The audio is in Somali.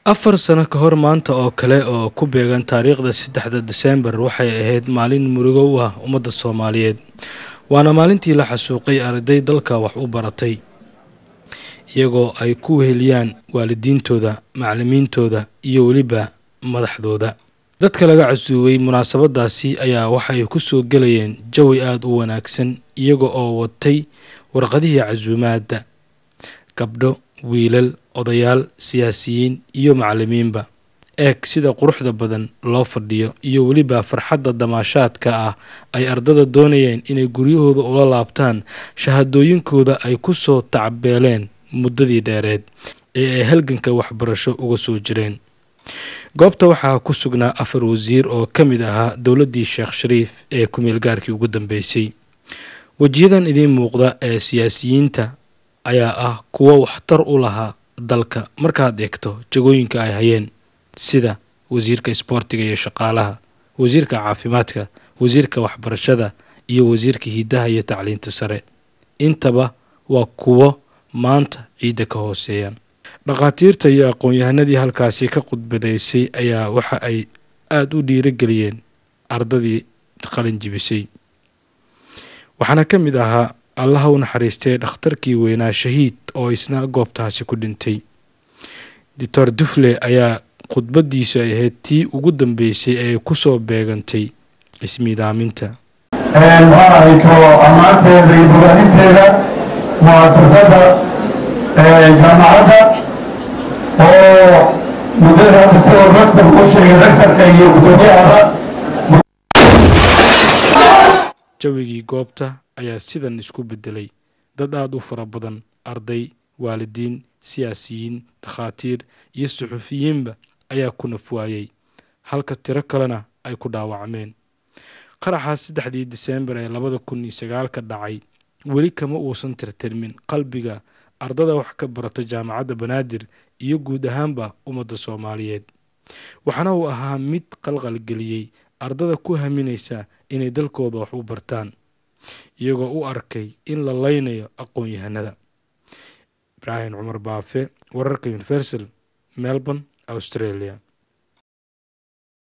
afar sano ka hor maanta oo kale oo ku beegan taariikhda saddexda diseembar waxay ahayd maalin murugo u ah ummadda soomaaliyeed waana maalintii la xasuuqay arday dalka wax u baratay iyagoo ay ku weheliyaan waalidiintooda macalimiintooda iyo weliba madaxdooda dadka laga casuubay munaasabadaasi ayaa waxay ku soo gelayeen jawi aada u wanaagsan iyaga oo watay warqadihii casuumaadda gabdho wiilal odayaal siyaasiyiin iyo macalimiinba eeg sida quruxda badan loo fadhiyo iyo weliba farxadda damaashaadka ah ay ardada doonayeen inay guryahooda ula laabtaan shahadooyinkooda ay ku soo tacbeeleen muddadii dheereed ee ay halganka waxbarasho uga soo jireen goobta waxaa ku sugnaa afar wasiir oo ka mid ahaa dowladdii sheekh shariif ee ku-meelgaarkii ugu dambeysay wejiyadan idiin muuqda ee siyaasiyiinta ayaa ah kuwo waxtar u lahaa dalka markaad eegto jagooyinka ay hayeen sida wasiirka isboortiga iyo shaqaalaha wasiirka caafimaadka wasiirka waxbarashada iyo wasiirka hidaha iyo tacliinta sare intaba waa kuwo maanta ciidda ka hooseeya dhakhaatiirta iyo aqoon-yahanadii halkaasi ka khudbadaysay ayaa waxa ay aada u dhiirageliyeen ardadii qalin jibisay waxaana ka mid ahaa allaha u naxariistay dhakhtarkii weynaa shahiid oo isna goobtaasi ku dhintay doctor dufle ayaa khudbadiisu ay ahayd tii ugu dambeysay ee ku soo beegantay ismiidaaminta maarayto ammaanteeda iyo bogaadinteeda mu'asasada jaamacadda oo muddada hadda sidoo raktab u sheegay raktarka iyo guddoomiyahaba jawigii goobta ayaa sidan isku bedelay dad aada u fara badan arday waalidiin siyaasiyiin dhakhaatiir iyo suxufiyiinba ayaa ku nafwaayey halka tiro kalena ay ku dhaawacmeen qaraxaas saddexdii diseembar ee labada kun iyo sagaalka dhacay weli kama uusan tirtirmin qalbiga ardada wax ka barato jaamacadda banaadir iyo guud ahaanba ummadda soomaaliyeed waxaana uu ahaa mid qalqalgeliyey ardada ku haminaysa inay dalkooda wax u bartaan iyagoo u arkay in la leynayo aqoon-yahanada ibraahim cumar baafe wararka universal melbourne australia